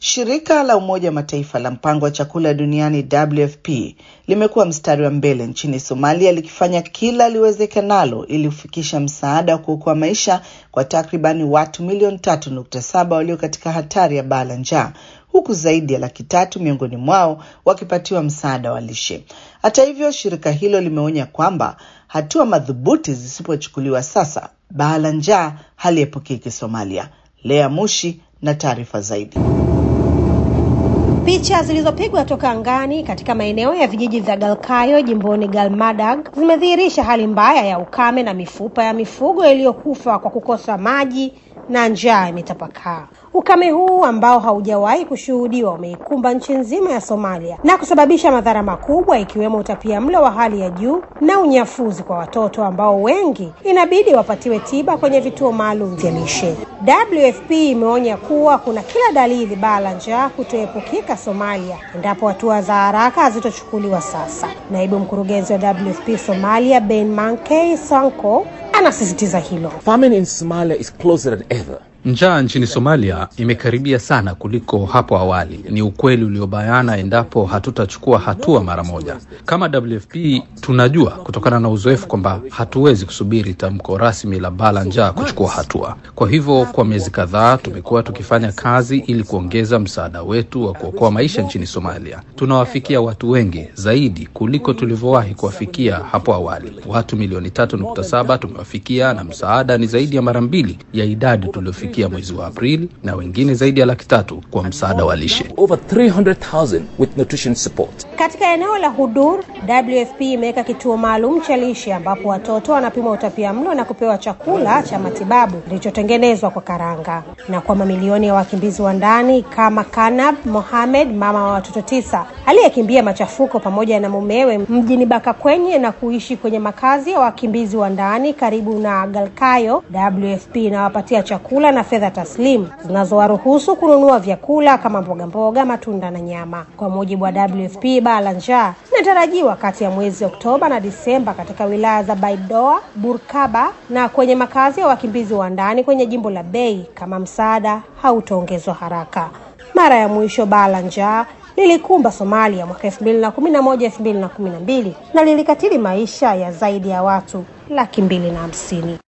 Shirika la Umoja wa Mataifa la mpango wa chakula duniani WFP limekuwa mstari wa mbele nchini Somalia likifanya kila liwezekanalo ili kufikisha msaada wa kuokoa maisha kwa takribani watu milioni tatu nukta saba walio katika hatari ya baa la njaa huku zaidi ya laki tatu miongoni mwao wakipatiwa msaada wa lishe. Hata hivyo, shirika hilo limeonya kwamba hatua madhubuti zisipochukuliwa sasa, baa la njaa haliepukiki Somalia. Lea Mushi na taarifa zaidi. Picha zilizopigwa toka angani katika maeneo ya vijiji vya Galkayo jimboni Galmadag zimedhihirisha hali mbaya ya ukame na mifupa ya mifugo iliyokufa kwa kukosa maji na njaa imetapakaa. Ukame huu ambao haujawahi kushuhudiwa umeikumba nchi nzima ya Somalia na kusababisha madhara makubwa ikiwemo utapia mlo wa hali ya juu na unyafuzi kwa watoto ambao wengi inabidi wapatiwe tiba kwenye vituo maalum vya lishe. WFP imeonya kuwa kuna kila dalili baa la njaa kutoepukika Somalia endapo hatua za haraka hazitochukuliwa sasa. Naibu mkurugenzi wa WFP Somalia Ben Mankey Sanko anasisitiza hilo. Famine in Somalia is closer than ever. Njaa nchini Somalia imekaribia sana kuliko hapo awali. Ni ukweli uliobayana endapo hatutachukua hatua mara moja. Kama WFP tunajua kutokana na uzoefu kwamba hatuwezi kusubiri tamko rasmi la baa la njaa kuchukua hatua. Kwa hivyo, kwa miezi kadhaa tumekuwa tukifanya kazi ili kuongeza msaada wetu wa kuokoa maisha nchini Somalia. Tunawafikia watu wengi zaidi kuliko tulivyowahi kuwafikia hapo awali. Watu milioni tatu nukta saba tumewafikia na msaada ni zaidi ya mara mbili ya idadi tuliofikia mwezi wa Aprili na wengine zaidi ya laki tatu kwa msaada wa lishe. Over 300,000 with nutrition support. Katika eneo la Hudur, WFP imeweka kituo maalum cha lishe ambapo watoto wanapimwa utapia mlo na kupewa chakula cha matibabu kilichotengenezwa kwa karanga. Na kwa mamilioni ya wakimbizi wa ndani kama Kanab Mohamed, mama wa watoto tisa, aliyekimbia machafuko pamoja na mumewe mjini Bakakwenye na kuishi kwenye makazi ya wakimbizi wa ndani karibu na Galkayo, WFP inawapatia chakula na fedha taslimu zinazowaruhusu kununua vyakula kama mboga mboga, matunda na nyama. Kwa mujibu wa WFP, baa la njaa linatarajiwa kati ya mwezi Oktoba na Disemba katika wilaya za Baidoa, Burkaba na kwenye makazi ya wakimbizi wa ndani kwenye jimbo la Bay kama msaada hautaongezwa haraka. Mara ya mwisho baa la njaa lilikumba Somalia mwaka 2011 2012 na lilikatili maisha ya zaidi ya watu laki mbili na hamsini.